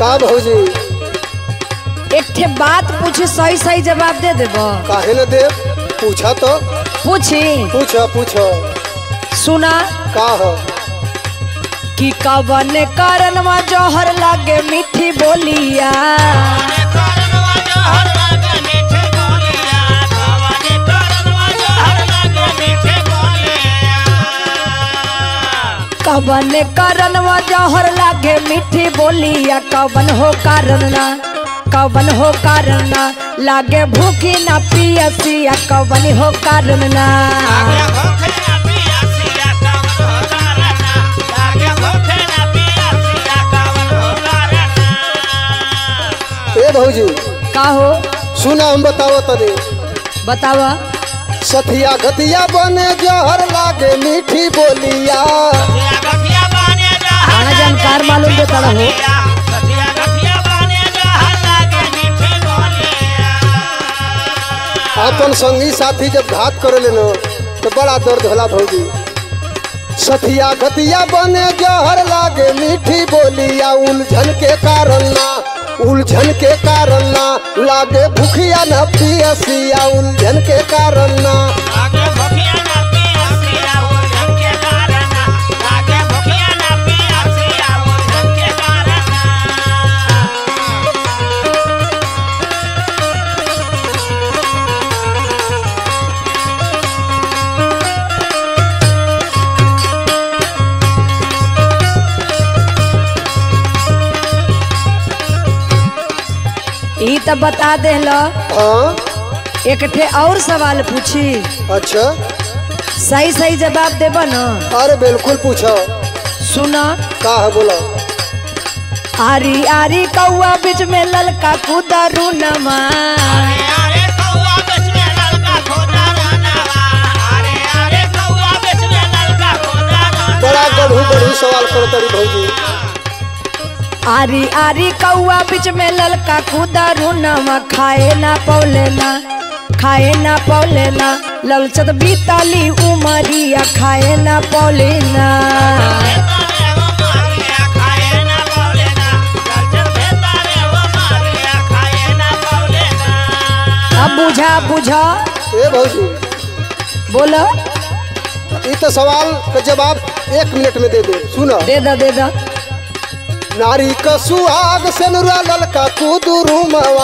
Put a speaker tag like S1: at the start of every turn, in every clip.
S1: का भौजी
S2: एक ठे बात पूछी सही सही जवाब दे देब
S1: काहे न दे पूछा तो
S2: पूछी
S1: पूछ पूछ
S2: सुना
S1: का ह
S2: कि कवन कारणवा जौहर लागे मीठी बोलिया कवन कारणवा जौहर लागे मीठी बोलिया कवन हो कारण ना कवन हो कारण ना लागे भूखी ना पियसिया कवन हो कारण ना
S1: ए भौजी
S2: का हो
S1: सुना हम बताओ तनी
S2: बतावा
S1: सथिया घतिया बने जहर लागे मीठी बोलिया
S2: खाना जानकार मालूम देता रहो
S1: अपन संगी साथी जब घात करे लेनो तो बड़ा दर्द होला भौजी सथिया घतिया बने जहर लागे मीठी बोलिया उलझन के कारण ना उलझन के कारण ना लागे भूखिया न पियसिया उलझन के कारण ना
S2: ई तो बता देला
S1: हाँ
S2: एक ठे और सवाल पूछी
S1: अच्छा
S2: सही सही जवाब देब न
S1: अरे बिल्कुल पूछो
S2: सुना
S1: का है बोलो
S2: आरी आरी कौआ बीच में ललका कुदरू नमा
S1: बड़ा गढ़ू गढ़ू सवाल करो तरी भौजी
S2: आरी आरी कौआ बीच में ललका कुदरू नमा खाए ना पौले ना खाए ना पौले ना ललचत बीताली उमरिया खाए ना पौले ना अब बुझा बुझा
S1: ए भौजी
S2: बोलो
S1: ये तो सवाल का जवाब एक मिनट में दे दे सुनो
S2: दे दा दे दा
S1: नारी का सुहाग से नुरा ललका कुदरू मवा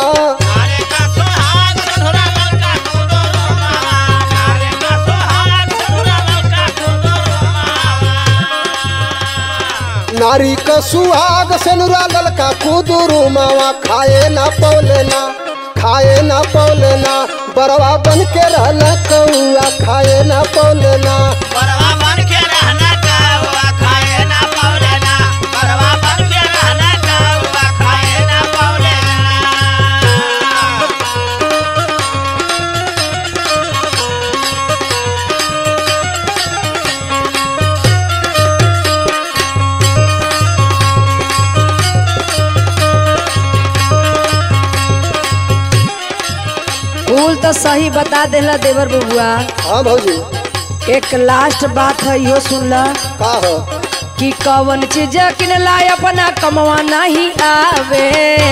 S1: नारी का सुहाग से नुरा ललका कुदरू मवा खाए ना पौले ना खाए ना पौले ना बरवा बन के रहना कौआ खाए ना पौले ना
S2: कुल तो सही बता देला देवर बबुआ
S1: हाँ भौजी
S2: एक लास्ट बात है यो सुन ला
S1: का है
S2: कि कवन चीज किनला अपना कमवा नहीं आवे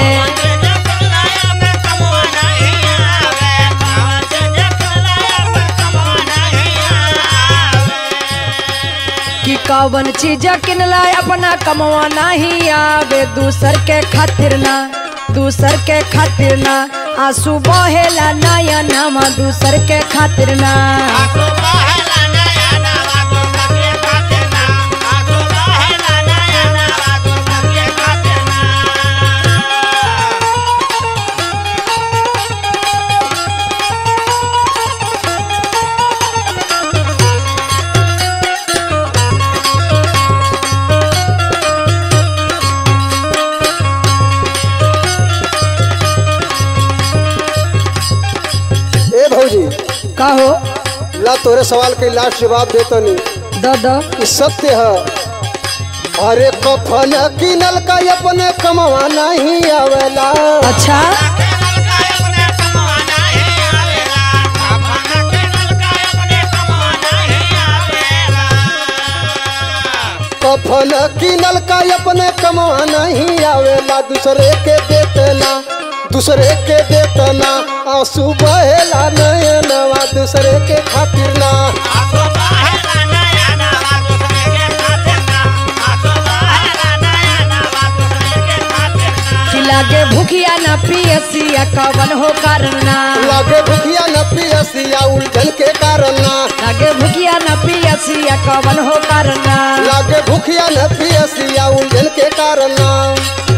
S2: कि कवन चीज किनला अपना कमवा नहीं आवे दूसर के खातिर ना दूसर के खातिर ना आंसू बहेला नया नामा दूसर के खातिर ना
S1: ए भौजी
S2: कहो
S1: ला तोरे सवाल के लास्ट जवाब देतो नहीं
S2: द द
S1: ई सत्य है अरे कफन किनल का अपने कमवा नहीं आवेला
S2: अच्छा
S1: धन किनल का अपने कमवा नहीं आवेला दूसरे के देतना दूसरे के देतना आंसू बहेला नयनवा दूसरे के खातिर ना
S2: कि लागे भूखिया ना पियसिया कवन हो कारण ना
S1: लागे भुखिया न पियसिया उलझन के कारण ना
S2: लागे भूखिया ना पियसिया कवन हो कारण ना
S1: लागे भुखिया न पियसिया उलझन के कारण ना